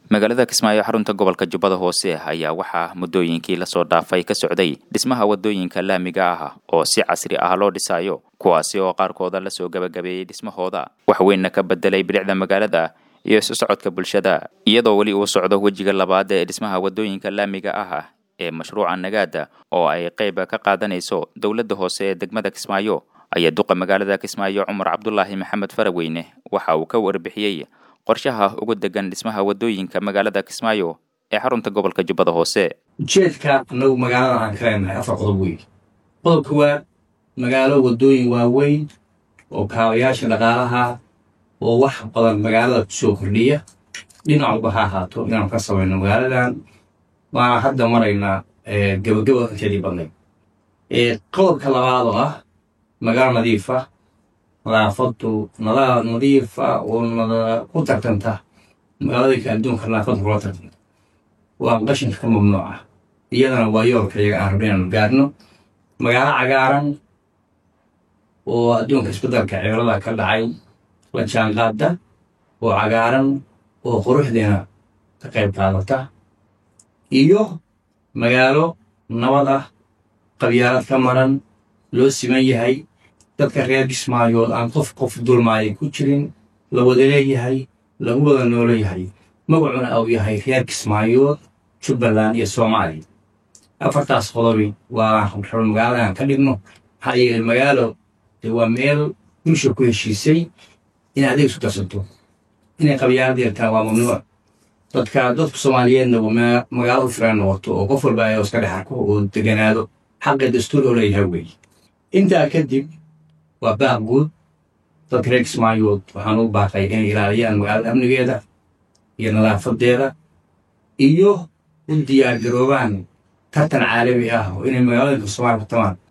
magaalada kismaayo xarunta gobolka jubbada hoose ayaa waxaa muddooyinkii lasoo dhaafay ka socday dhismaha waddooyinka laamiga ah oo si casri ah loo dhisayo kuwaasi oo qaarkooda lasoo gabagabeeyey dhismahooda wax weynna ka bedelay bilicda magaalada iyo isu socodka bulshada iyadoo weli uu socdo wejiga labaad ee dhismaha waddooyinka laamiga ah ee mashruuca nagaada oo ay qayb ka qaadanayso dowladda hoose ee degmada kismaayo ayaa duqa magaalada kismaayo cumar cabdulaahi maxamed faraweyne waxa uu ka warbixiyey qorshaha ugu degan dhismaha waddooyinka magaalada kismaayo ee xarunta gobolka jubbada hoose ujeedka annagu magaalada aan ka leenahay afar qodob weyn qodobka waa magaalo waddooyin waaweyn oo kaabayaasha dhaqaalaha oo wax badan magaalada kusoo kordhiya dhinac walba ha ahaato inaanu ka samayno magaaladan waana hadda maraynaa gabagaba inteedii badnayd qodobka labaad oo ah magaalo nadiifa nadaafadu nadaaf nadiifa oo ku tartanta magaaladinka adduunka nadaafadda kula tartanta waa qashinka ka mamnuuca iyadana waa yoolka iyaga aan rabin inaanu gaarno magaalo cagaaran oo adduunka isbedelka cimilada ka dhacay la jaanqaada oo cagaaran oo quruxdeena ka qayb qaadata iyo magaalo nabad ah qabyaalad ka maran loo siman yahay dadka reer kismaayood aan qof qof dulmaaya ku jirin la wada leeyahay lagu wada nooleyahay magacuna uu yahay reer kismaayood jubbaland iyo soomaaliya afartaas qodobi waa raba magaaladan ka dhigno maxaa yeelay magaalo dee waa meel bulsha ku heshiisay inay adeeg isu darsato inay qabyaalad yeertaan waa mamnuuc dadka dadka soomaaliyeedna magaalo u firan noqoto oo qof walba ay iska dhex arko oo deganaado xaqa dastuur oo leeyahay weeye intaa kadib waa baaq guud dadka reer kismaayood waxaan u baaqay inay ilaaliyaan magaalada amnigeeda iyo nadaafadeeda iyo u diyaargaroobaan tartan caalami ah oo inay magaalooyinka soomaaliya ku tamaan